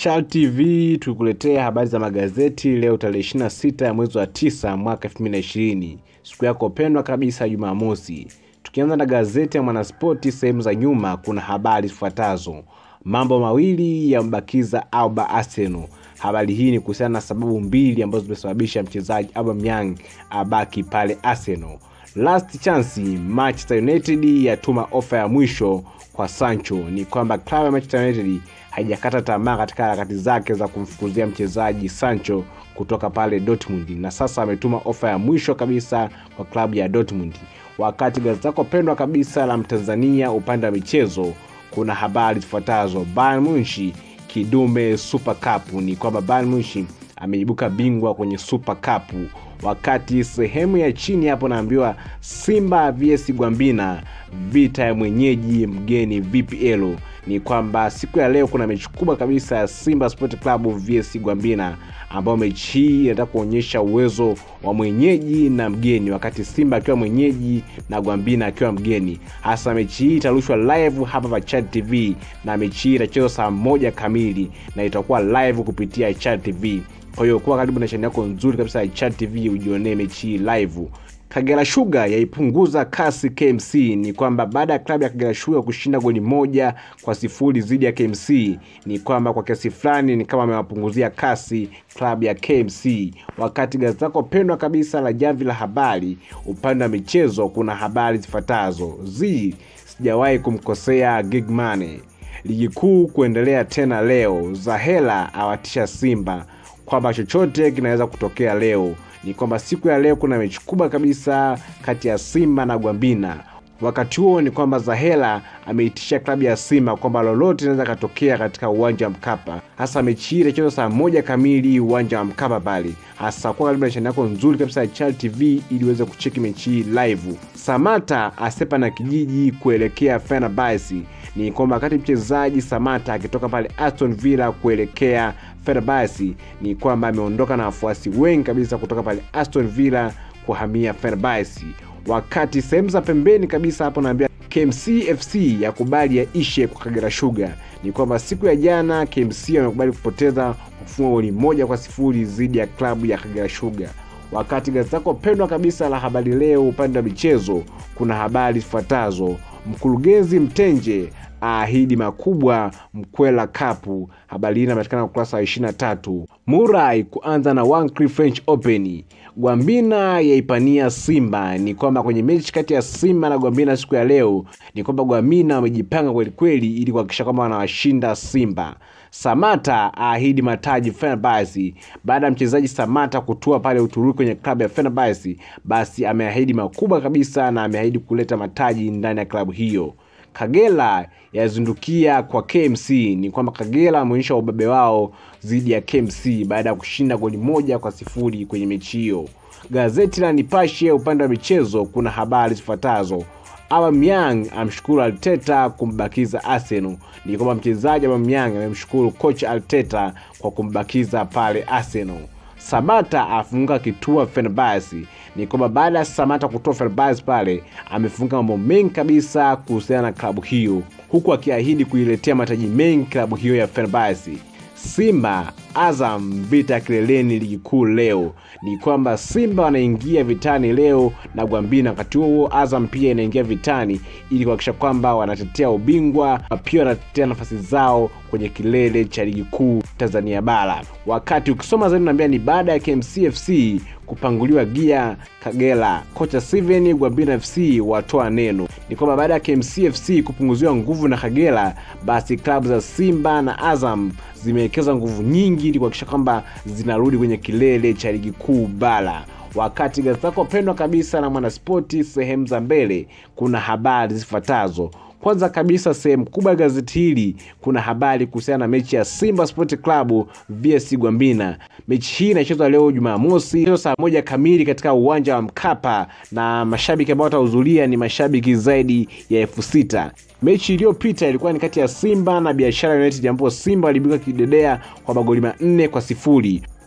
Chal TV tukuletea habari za magazeti leo tarehe 26 ya mwezi wa 9 mwaka 2020, siku yako pendwa kabisa Jumamosi. Tukianza na gazeti ya Mwanaspoti, sehemu za nyuma kuna habari zifuatazo: mambo mawili yambakiza Alba Arsenal. Habari hii ni kuhusiana na sababu mbili ambazo zimesababisha mchezaji Aubameyang abaki pale Arsenal. Last chance, Manchester United yatuma ofa ya mwisho kwa Sancho. Ni kwamba klabu ya Manchester United haijakata tamaa katika harakati zake za kumfukuzia mchezaji Sancho kutoka pale Dortmund, na sasa ametuma ofa ya mwisho kabisa kwa klabu ya Dortmund. Wakati gazeti lako pendwa kabisa la Mtanzania upande wa michezo kuna habari zifuatazo: Bayern Munich kidume Super Cup. Ni kwamba Bayern Munich ameibuka bingwa kwenye Super Cup, wakati sehemu ya chini hapo naambiwa Simba vs Gwambina, vita ya mwenyeji mgeni VPL. Ni kwamba siku ya leo kuna mechi kubwa kabisa ya Simba Sport Club vs Gwambina, ambayo mechi hii inataka kuonyesha uwezo wa mwenyeji na mgeni, wakati Simba akiwa mwenyeji na Gwambina akiwa mgeni. Hasa mechi hii itarushwa live hapa pa Chad TV, na mechi hii itachezwa saa moja kamili na itakuwa live kupitia Chad TV. Kwa hiyo kuwa karibu na chaneli yako nzuri kabisa ya Chad TV ujionee mechi hii live. Kagera Sugar yaipunguza kasi KMC. Ni kwamba baada ya klabu ya Kagera Sugar kushinda goli moja kwa sifuri dhidi ya KMC, ni kwamba kwa kiasi fulani ni kama amewapunguzia kasi klabu ya KMC. Wakati gazeti lako pendwa kabisa la Jamvi la Habari upande wa michezo kuna habari zifuatazo: z sijawahi kumkosea Gigmane, ligi kuu kuendelea tena leo, Zahela awatisha Simba kwamba chochote kinaweza kutokea leo ni kwamba siku ya leo kuna mechi kubwa kabisa kati ya Simba na Gwambina. Wakati huo ni kwamba Zahela ameitisha klabu ya Simba kwamba lolote linaweza katokea katika uwanja wa Mkapa, hasa mechi hii itachezwa saa moja kamili uwanja wa Mkapa pale. Hasa kuwa karibu na chaneli yako nzuri kabisa ya Chal TV ili uweze kucheki mechi hii live. Samata asepa na kijiji kuelekea Fenerbahce. Ni kwamba wakati mchezaji Samata akitoka pale Aston Villa kuelekea Fenerbahce, ni kwamba ameondoka na wafuasi wengi kabisa kutoka pale Aston Villa kuhamia Fenerbahce. Wakati sehemu za pembeni kabisa hapo naambia KMC FC yakubali yaishe kwa Kagera Sugar. Ni kwamba siku ya jana KMC wamekubali kupoteza kufunga goli moja kwa sifuri dhidi ya klabu ya Kagera Sugar. Wakati gazeti lako pendwa kabisa la Habari Leo upande wa michezo kuna habari zifuatazo: mkurugenzi Mtenje aahidi makubwa Mkwela Cup. Habari hii inapatikana ukurasa wa 23. Murai kuanza na Wycliffe French Open. Gwambina yaipania Simba. Ni kwamba kwenye mechi kati ya Simba na Gwambina siku ya leo, ni kwamba Gwambina wamejipanga kwelikweli ili kuhakikisha kwamba wanawashinda Simba. Samata aahidi mataji Fenerbahce. Baada ya mchezaji Samata kutua pale Uturuki kwenye klabu ya Fenerbahce, basi ameahidi makubwa kabisa na ameahidi kuleta mataji ndani ya klabu hiyo. Kagera yazindukia kwa KMC. Ni kwamba Kagera wameonyesha ubabe wao dhidi ya KMC baada ya kushinda goli moja kwa sifuri kwenye mechi hiyo. Gazeti la Nipashe upande wa michezo kuna habari zifuatazo: Aubameyang amshukuru Arteta kumbakiza Arsenal. Ni kwamba mchezaji Aubameyang amemshukuru kocha Arteta kwa kumbakiza pale Arsenal. Samata afunga kituo Fenerbahce. Ni kwamba baada ya Samata kutoa Fenerbahce pale amefunga mambo mengi kabisa kuhusiana na klabu hiyo, huku akiahidi kuiletea mataji mengi klabu hiyo ya Fenerbahce. Simba Azam vita kileleni ligi kuu leo. Ni kwamba Simba wanaingia vitani leo na Gwambina, wakati huo Azam pia inaingia vitani ili kuhakikisha kwamba wanatetea ubingwa, pia wanatetea nafasi zao kwenye kilele cha ligi kuu Tanzania bara. Wakati ukisoma zaidi unaambia ni baada ya KMC FC kupanguliwa gia Kagera, kocha Steven Gwambina FC watoa neno. Ni kwamba baada ya KMC FC kupunguziwa nguvu na Kagera, basi klabu za Simba na Azam zimewekeza nguvu nyingi ili kuhakikisha kwamba zinarudi kwenye kilele cha ligi kuu bara. Wakati gazeti lako pendwa kabisa na Mwanaspoti sehemu za mbele kuna habari zifuatazo. Kwanza kabisa sehemu kubwa ya gazeti hili kuna habari kuhusiana na mechi ya Simba Sport Club vs Gwambina. Mechi hii inachezwa leo Jumamosi saa moja kamili katika uwanja wa Mkapa, na mashabiki ambao watahudhuria ni mashabiki zaidi ya elfu sita. Mechi iliyopita ilikuwa ni kati ya Simba na Biashara United ambapo Simba waliibuka kidedea kwa magoli manne kwa sifuri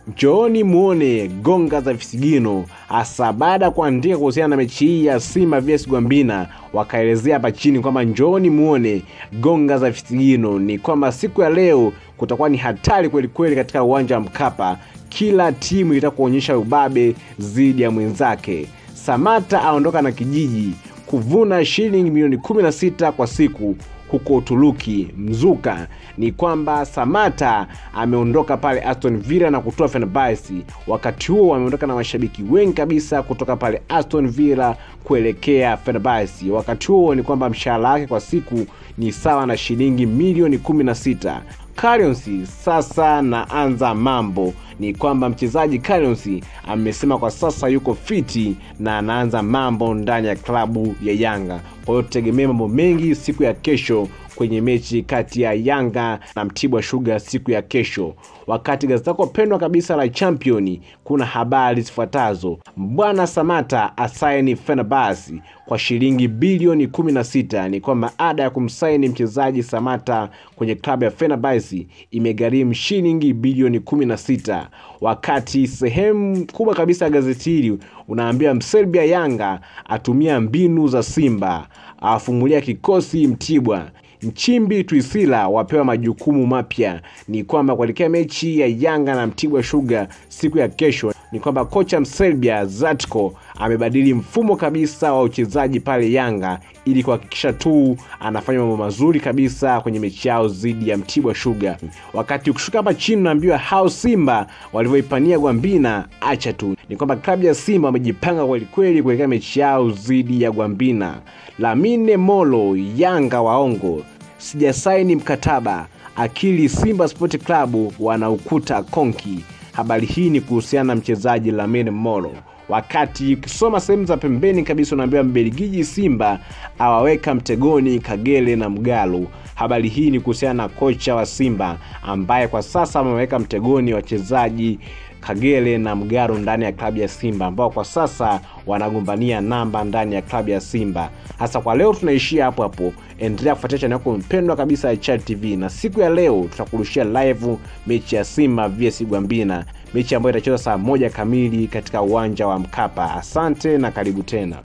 Njooni muone gonga za visigino, hasa baada ya kuandika kuhusiana na mechi hii ya Simba vs Gwambina, wakaelezea hapa chini kwamba njooni muone gonga za visigino. Ni kwamba siku ya leo kutakuwa ni hatari kweli kweli katika uwanja wa Mkapa, kila timu itaka kuonyesha ubabe dhidi ya mwenzake. Samata aondoka na kijiji kuvuna shilingi milioni 16 kwa siku huko Uturuki. Mzuka ni kwamba Samata ameondoka pale Aston Villa na kutoa Fenerbahce. Wakati huo ameondoka na mashabiki wengi kabisa kutoka pale Aston Villa kuelekea Fenerbahce. Wakati huo ni kwamba mshahara wake kwa siku ni sawa na shilingi milioni 16. Currency sasa naanza mambo ni kwamba mchezaji Currency amesema kwa sasa yuko fiti na anaanza mambo ndani ya klabu ya Yanga. Kwa hiyo tutegemee mambo mengi siku ya kesho kwenye mechi kati ya Yanga na Mtibwa Sugar siku ya kesho. Wakati gazeti lako pendwa kabisa la Champion kuna habari zifuatazo: Bwana Samata asaini Fenerbahce kwa shilingi bilioni 16. Ni kwamba ada ya kumsaini mchezaji Samata kwenye klabu ya Fenerbahce imegharimu shilingi bilioni 16. Wakati sehemu kubwa kabisa ya gazeti hili unaambia Mserbia Yanga atumia mbinu za Simba, awafumulia kikosi Mtibwa. Nchimbi Twisila wapewa majukumu mapya. Ni kwamba kuelekea mechi ya Yanga na Mtibwa Sugar siku ya kesho, ni kwamba kocha Mserbia Zatko amebadili mfumo kabisa wa uchezaji pale Yanga ili kuhakikisha tu anafanya mambo mazuri kabisa kwenye mechi yao dhidi ya Mtibwa Sugar. Wakati ukishuka hapa chini unaambiwa hao Simba walivyoipania Gwambina, acha tu. Ni kwamba klabu ya Simba wamejipanga kwelikweli kuelekea mechi yao dhidi ya Gwambina. Lamine Molo, Yanga waongo, sijasaini mkataba. Akili Simba Sport Club wanaukuta konki. Habari hii ni kuhusiana na mchezaji Lamine Molo. Wakati ukisoma sehemu za pembeni kabisa unaambiwa Mbelgiji Simba awaweka mtegoni Kagere na Mgalo. Habari hii ni kuhusiana na kocha wa Simba ambaye kwa sasa ameweka mtegoni wachezaji Kagere na Mgaro ndani ya klabu ya Simba ambao kwa sasa wanagombania namba ndani ya klabu ya Simba. Hasa kwa leo tunaishia hapo hapo. Endelea kufuatia chaneli yako mpendwa kabisa ya Chad TV, na siku ya leo tutakurushia live mechi ya Simba vs Gwambina, mechi ambayo itachezwa saa moja kamili katika uwanja wa Mkapa. Asante na karibu tena.